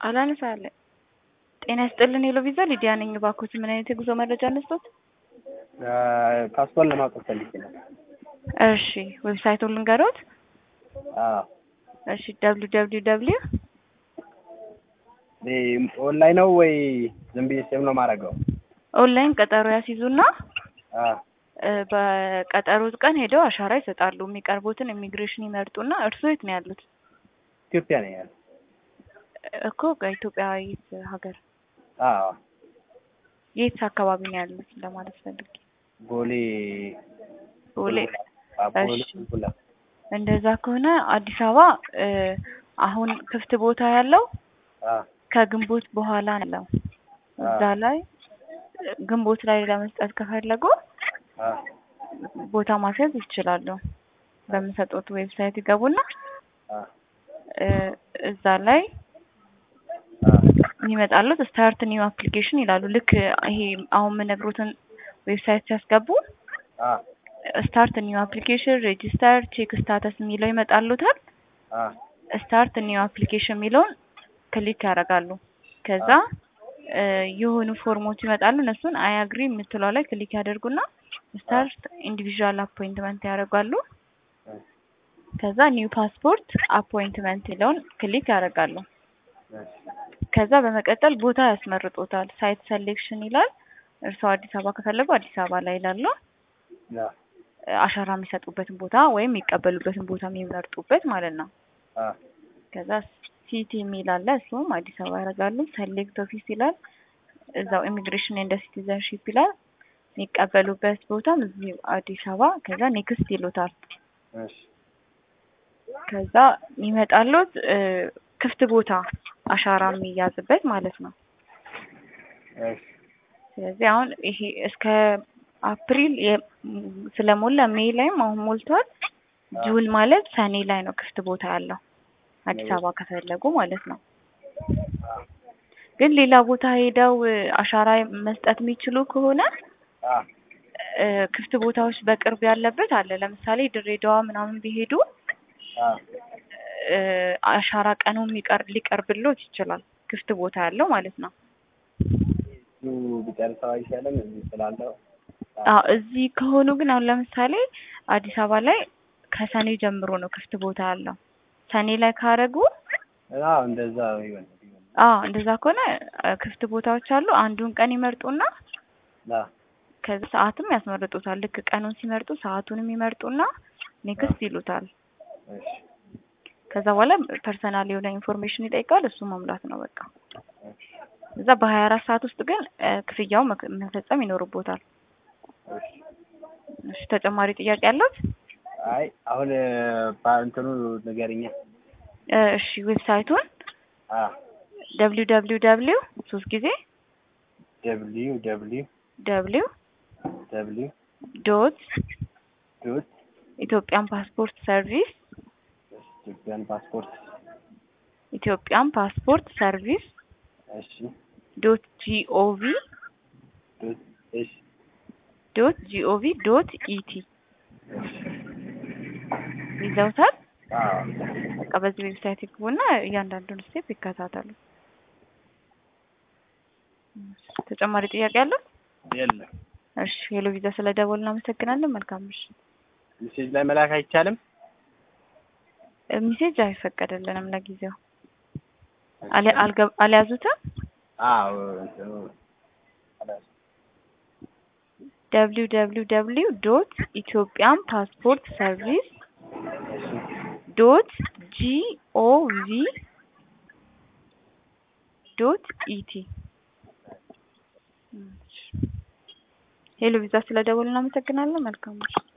አላነሳለ ጤና ይስጥልን ሄሎ ቪዛ ሊዲያ ነኝ። እባክዎት ምን አይነት የጉዞ መረጃ አነስቶት? ፓስፖርት ለማውጣት ፈልጌ ነው። እሺ ዌብሳይቱን ልንገሮት? አዎ እሺ ደብሊው ደብሊው ደብሊው ኦንላይን ነው ወይ ዝም ብዬ ሴቭ ነው የማደርገው? ኦንላይን ቀጠሮ ያስይዙና አዎ እ በቀጠሮት ቀን ሄደው አሻራ ይሰጣሉ። የሚቀርቡትን ኢሚግሬሽን ይመርጡና እርስዎ የት ነው ያሉት? ኢትዮጵያ ነው ያለው። እኮ ከኢትዮጵያ የት ሀገር አዎ የት አካባቢ ነው ያሉት ለማለት ፈልጌ። ቦሌ ቦሌ አዎ፣ ቦሌ እሺ። ቡልቡላ። እንደዛ ከሆነ አዲስ አበባ እ አሁን ክፍት ቦታ ያለው አዎ ከግንቦት በኋላ ነው። እዛ ላይ ግንቦት ላይ ለመስጠት ከፈለጉ አዎ ቦታ ማስያዝ ይችላሉ። በምሰጡት ዌብሳይት ይገቡና አዎ እ እዛ ላይ አዎ የሚመጣሉት ስታርት ኒው አፕሊኬሽን ይላሉ። ልክ ይሄ አሁን የምነግሮትን ዌብሳይት ሲያስገቡ አዎ ስታርት ኒው አፕሊኬሽን ሬጂስተር ቼክ ስታተስ የሚለው ይመጣሉታል። አዎ ስታርት ኒው አፕሊኬሽን የሚለውን ክሊክ ያደርጋሉ። ከዛ እ የሆኑ ፎርሞች ይመጣሉ። እነሱን አይ አግሪ የምትለው ላይ ክሊክ ያደርጉና ስታርት ኢንዲቪዥዋል አፖይንትመንት ያደርጋሉ። ከዛ ኒው ፓስፖርት አፖይንትመንት የሚለውን ክሊክ ያደርጋሉ። ከዛ በመቀጠል ቦታ ያስመርጦታል። ሳይት ሴሌክሽን ይላል። እርስዎ አዲስ አበባ ከፈለጉ አዲስ አበባ ላይ ይላሉ። አዎ አሻራ የሚሰጡበትን ቦታ ወይም የሚቀበሉበትን ቦታ የሚመርጡበት ማለት ነው። አዎ ከዛ ሲቲ የሚል አለ። እሱም አዲስ አበባ ያደርጋሉ። ሰሌክት ኦፊስ ይላል። እዛው ኢሚግሬሽን ኤንድ ሲቲዘንሺፕ ይላል። የሚቀበሉበት ቦታም እዚህ አዲስ አበባ። ከዛ ኔክስት ይሉታል። እሺ ከዛ የሚመጣሉት እ ክፍት ቦታ አሻራ የሚያዝበት ማለት ነው። እሺ ስለዚህ አሁን ይሄ እስከ አፕሪል የ- ስለሞላ ሜይ ላይም አሁን ሞልቷል። ጁን ማለት ሰኔ ላይ ነው ክፍት ቦታ ያለው አዲስ አበባ ከፈለጉ ማለት ነው። ግን ሌላ ቦታ ሄደው እ አሻራ መስጠት የሚችሉ ከሆነ አዎ እ ክፍት ቦታዎች በቅርብ ያለበት አለ። ለምሳሌ ድሬዳዋ ምናምን ቢሄዱ አዎ እ አሻራ ቀኑ የሚቀር ሊቀርብሎት ይችላል። ክፍት ቦታ ያለው ማለት ነው። እሱ ቢጨርሰው አይሻልም? እዚህ ስላለው አዎ እዚህ ከሆኑ ግን አሁን ለምሳሌ አዲስ አበባ ላይ ከሰኔ ጀምሮ ነው ክፍት ቦታ ያለው። ሰኔ ላይ ካረጉ አዎ እንደዛ ይሆን ይሆን አዎ እንደዛ ከሆነ እ ክፍት ቦታዎች አሉ። አንዱን ቀን ይመርጡና አዎ ከዛ ሰዓትም ያስመርጡታል። ልክ ቀኑን ሲመርጡ ሰዓቱንም ይመርጡና ኔክስት ይሉታል። እሺ ከዛ በኋላ ፐርሰናል የሆነ ኢንፎርሜሽን ይጠይቃል። እሱ መሙላት ነው በቃ። እሺ እዛ በሀያ አራት ሰዓት ውስጥ ግን እ ክፍያው መክ- መፈጸም ይኖርቦታል። እሺ እሺ ተጨማሪ ጥያቄ ያለት? አይ አሁን በእንትኑ ንገሪኛ። እ እሺ ዌብሳይቱን አዎ ደብሊው ደብሊው ደብሊው ሶስት ጊዜ ደብሊው ደብሊው ደብሊው ደብሊው ዶት ዶት ኢትዮጵያን ፓስፖርት ሰርቪስ ኢትዮጵያን ፓስፖርት ኢትዮጵያን ፓስፖርት ሰርቪስ እሺ ዶት ጂኦቪ ዶት እሺ ዶት ጂኦቪ ዶት ኢቲ ይዘውታል። አዎ በቃ በዚህ ዌብሳይት ይግቡና እያንዳንዱን ስቴፕ ይከታተሉ። ተጨማሪ ጥያቄ አለው? የለም እሺ ሄሎ ቪዛ ስለ ደወል እናመሰግናለን። መልካም ምሽት። ሜሴጅ ላይ መላክ አይቻልም? እ ሚሴጅ አይፈቀድልንም ለጊዜው። አልያ- አልገ- አልያዙትም? አዎ እንትኑ ደብሊው ደብሊው ደብሊው ዶት ኢትዮጵያን ፓስፖርት ሰርቪስ ዶት ጂኦቪ ዶት ኢቲ ሄሎ ቪዛ ስለ ደወል እናመሰግናለን። መልካም ምሽት።